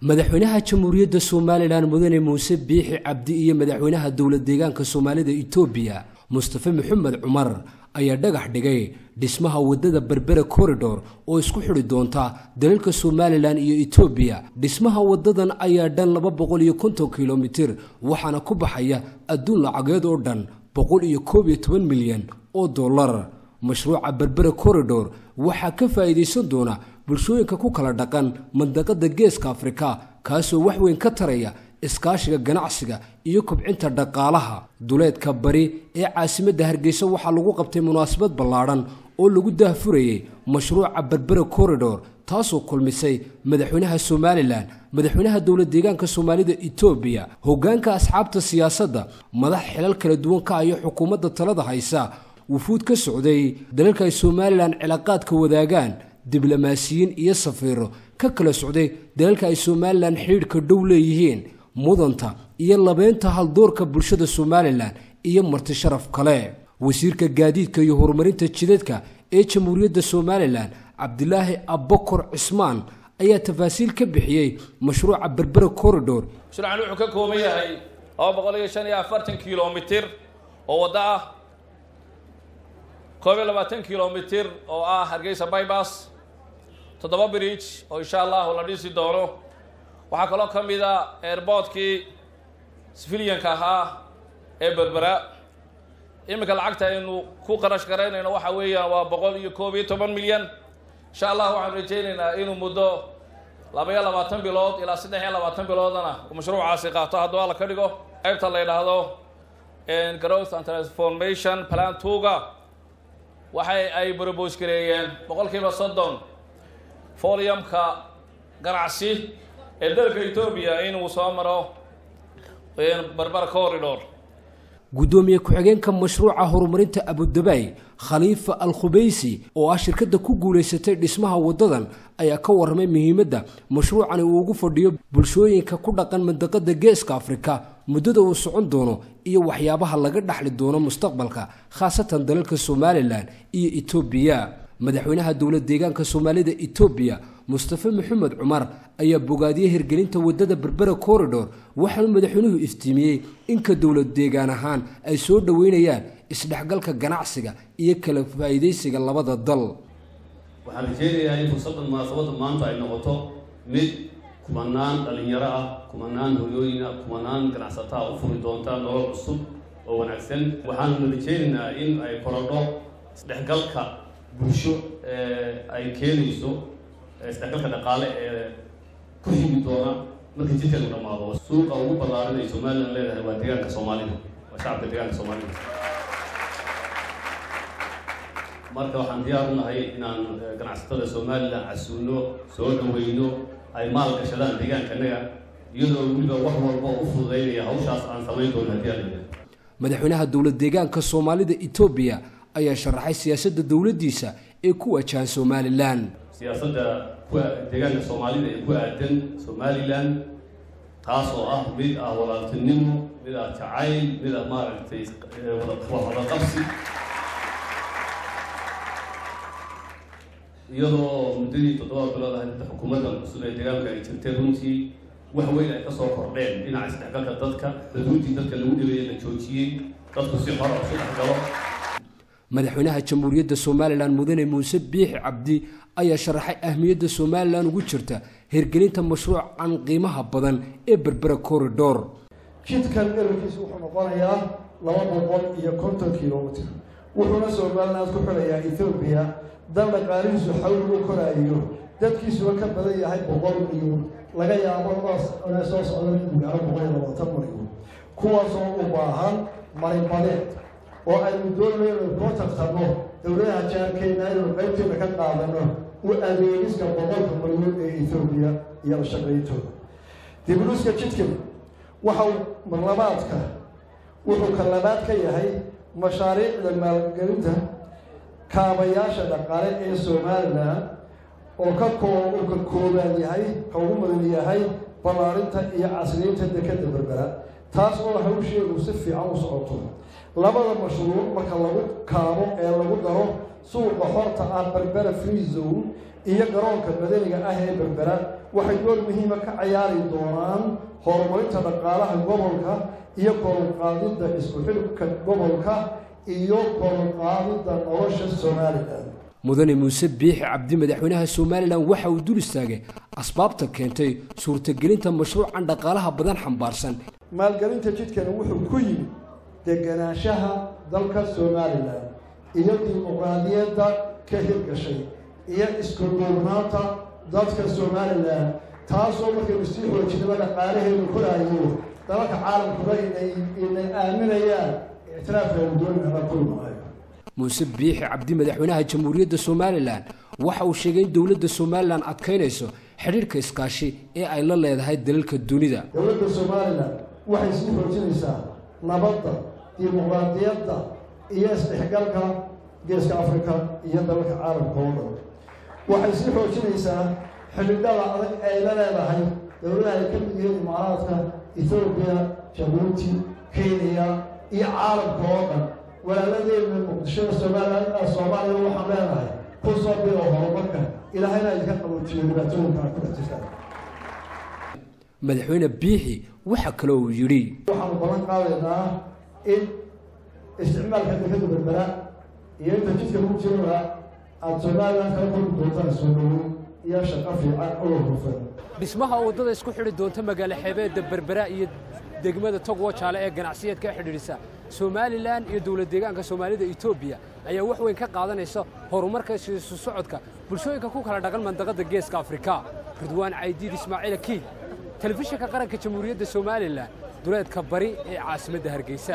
madaxweynaha jamhuuriyadda somalilan mudane muuse biixi cabdi iyo madaxweynaha dowlad deegaanka soomaalida itoobiya mustafe maxamed cumar ayaa dhagax dhigay dhismaha waddada berbera corridor oo isku xidhi doonta dalalka somalilan iyo etoobiya dhismaha waddadan ayaa dhan laba boqol iyo konton kilomitir waxaana ku baxaya adduun lacageed oo dhan boqol iyo koob iyo toban milyan oo dollar mashruuca berbera corridor waxaa ka faa'iidaysan doona bulshooyinka ku kala dhaqan mandaqada geeska afrika kaasoo wax weyn ka taraya iskaashiga ganacsiga iyo kobcinta dhaqaalaha duleedka bari ee caasimadda hargeysa waxaa lagu qabtay munaasabad ballaadhan oo lagu daahfurayey mashruuca berbera corridor taasoo kulmisay madaxweynaha somalilan madaxweynaha dowlad deegaanka soomaalida etoobiya hoggaanka asxaabta siyaasadda madax xilal kala duwan ka ayo xukuumadda talada haysa wufuud ka socday dalalka ay somalilan cilaaqaadka wadaagaan diblomaasiyiin iyo safiiro ka kala socday dalalka ay somalilan xidhiidhka dhow leeyihiin mudanta iyo labeynta haldoorka bulshada somalilan iyo marti sharaf kale wasiirka gaadiidka iyo horumarinta jidadka ee jamhuuriyadda somalilan cabdilaahi abbakor cismaan ayaa tafaasiil ka bixiyey mashruuca berbera corridor mashruucan wuxuu ka kooban yahay laba boqol iyo shan iyo afartan kilomitir oo waddo ah koob iyo labaatan kilomitir oo ah hargeysa bybas toddoba bridge oo insha allahu la dhisi doono waxaa kaloo ka mid a airboortkii civilianka ahaa ee berbera iminka lacagta aynu ku qarash garaynayno waxa weeyaan waa boqol iyo koob iyo toban milyan insha allah waxaan rajaynaynaa inuu muddo laba iyo labaatan bilood ilaa saddex iyo labaatan biloodana uu mashruucaasi qaato hadduu alla ka dhigo qaybta la yidhaahdo growth and transformation plan tuga waxay ay brobos gareeyeen boqolkiiba soddon foliumka ganacsi ee dalka etoobiya inuu soo maro berber corridor guddoomiye ku-xigeenka mashruuca horumarinta abudabay khaliifa al khubeysi oo ah shirkadda ku guulaysatay dhismaha waddadan ayaa ka warramay muhiimadda mashruucani uu ugu fadhiyo bulshooyinka ku dhaqan mandaqada geeska afrika muddada uu socon doono iyo waxyaabaha laga dhaxli doono mustaqbalka khaasatan dalalka somalilan iyo etoobiya madaxweynaha dowlad deegaanka soomaalida etoobiya mustafe maxamed cumar ayaa bogaadiyey hirgelinta waddada berbera corridor waxaanu madaxweynuhu iftiimiyey inka dowlad deegaan ahaan ay soo dhoweynayaan isdhexgalka ganacsiga iyo kala faa'iidaysiga labada dal waxaan rajeynayaa in fursaddan munaasabadda maanta ay noqoto mid kumanaan dhallinyaro ah kumanaan hoyooyin ah kumanaan ganacsataa u furi doonta nolol cusub oo wanaagsan waxaanuna rajeynaynaa in ay korodho isdhexgalka bulsho ay keenayso isdhexgalka dhaqaale ee ku himi doona marka jidkan u dhammaado suuqa ugu ballaaran ay somalilan leedahay waa deegaanka soomaalida waa shacabka deegaanka soomaalida marka waxaan diyaar u nahay inaan ganacsatada somalilan casuuno soo dhaweyno ay maal gashadaan deegaankanaga iyadoo weliba wax walba u fududaynaya hawshaas aan samayn doono haddii aan madaxweynaha dowlad deegaanka soomaalida etoobiya ayaa sharaxay siyaasadda dowladdiisa ee ku wajahan somalilan siyaasadda kuwa deegaanka soomaalida ee ku aadan somalilan taas oo ah mid ah walaaltinimo mid ah jacayl mid ah maaragtay wadaqabsi iyadoo muddadii toddoba bilood ahayd hadda xukuumaddan cusub ee deegaanka ay jirtay runtii wax weyn ay kasoo kordheen dhinaca isdhexgalka dadka daduuntii dadka lagu dhibeeye la joojiyey dadku si xora isu dhexgalo madaxweynaha jamhuuriyadda somalilan mudane muuse biixi cabdi ayaa sharaxay ahmiyadda somalilan ugu jirta hirgelinta mashruucan qiimaha badan ee berbera corridor jidkan dherarkiisu wuxuu noqonayaa laba boqol iyo konton kilomitr wuxuuna somaliland ku xidhayaa ethoobiya dal dhaqaalihiisu xawli u koraayo dadkiisuba ka badan yahay boqol milyan laga yaabo inay soo socdaan inuu gaaro boqol iyo labaatan milyan kuwaasoo u baahan marinbadeed oo aynu doonayno inaynu koo tartanno dowladaha jaarkeyna inaynu qaybteena ka qaadano u adeegiska boqolka milyan ee ethoobiya iyo la shaqayntooda dibuluska jidkan waxau marlabaadka wuxuu ka labaad ka yahay mashaariicda maalgelinta kaabayaasha dhaqaale ee somalilan oo ka koo uu ka koobaan yahay ka ugu mudan yahay ballaarinta iyo casriyeynta dekadda berbera taas oo hawsheedu si fiican u socoto labada mashruuc marka lagu kaabo ee lagu daro suuqa xorta ah berbera free zone iyo garoonka madaniga ah ee berbera waxay door muhiima ka ciyaari doonaan horumarinta dhaqaalaha gobolka iyo koruqaadidda isku xidhka gobolka iyo koruqaadidda nolosha somalilan mudane muuse biixi cabdi madaxweynaha somalilan waxa uu dul istaagay asbaabta keentay suurtagelinta mashruucan dhaqaalaha badan xambaarsan maalgelinta jidkani wuxuu ku yimid deganaanshaha dalka somalilan iyo dimuqraadiyadda ka hirgashay iyo isku duurnaanta dadka somalilan taasoo markaynu sii xoojinaba dhaqaalaheedu koraayo dalalka caalamkuba inay inay aaminayaan ictiraafkeenu doonina kulmaayo muuse biixi cabdi madaxweynaha jamhuuriyadda somalilan waxa uu sheegay in dowladda somalilan adkaynayso xidhiirhka iskaashi ee ay la leedahay dalalka dunida dowladda somalilan waxay sii xoojinaysaa nabadda dimuqraadiyadda iyo isdhexgalka geeska afrika iyo dalalka caalamka oo dhan waxay sii xoojinaysaa xidhiidhada adag ay la leedahay dowladaha ay ka mid yihiin imaaraadka ethoobiya jabuuti kenya iyo caalamka oo dhan walaaladeenna muqdishada somalilan soomaaliya waxaan leenahay ku soo biro horumarka ilaahayna idinka qaboojiyo dhibaatooyinka aad ku dhex jirtaan madaxweyne biixi waxa kale uu yidhi waxaanu ballan qaadaynaa in isticmaalka dekada berbera iyo inta jidka ku jiraba aada somalilan kala kulmi doontaan soo dhaweyn iyo shaqo fiican oo hufan dhismaha waddada isku xidhi doonta magaalo xeebeedda berbera iyo degmada togwo jaale ee ganacsiyeedka ka xidhiidhisa somalilan iyo dowlad deegaanka soomaalida etoobiya ayaa wax weyn ka qaadanaysa horumarka isu socodka bulshooyinka ku kala dhaqan mandaqadda geeska afrika ridwaan caydiid ismaaciil akiid telefishinka qaranka jamhuuriyadda somalilan duleedka bari ee caasimadda hargeysa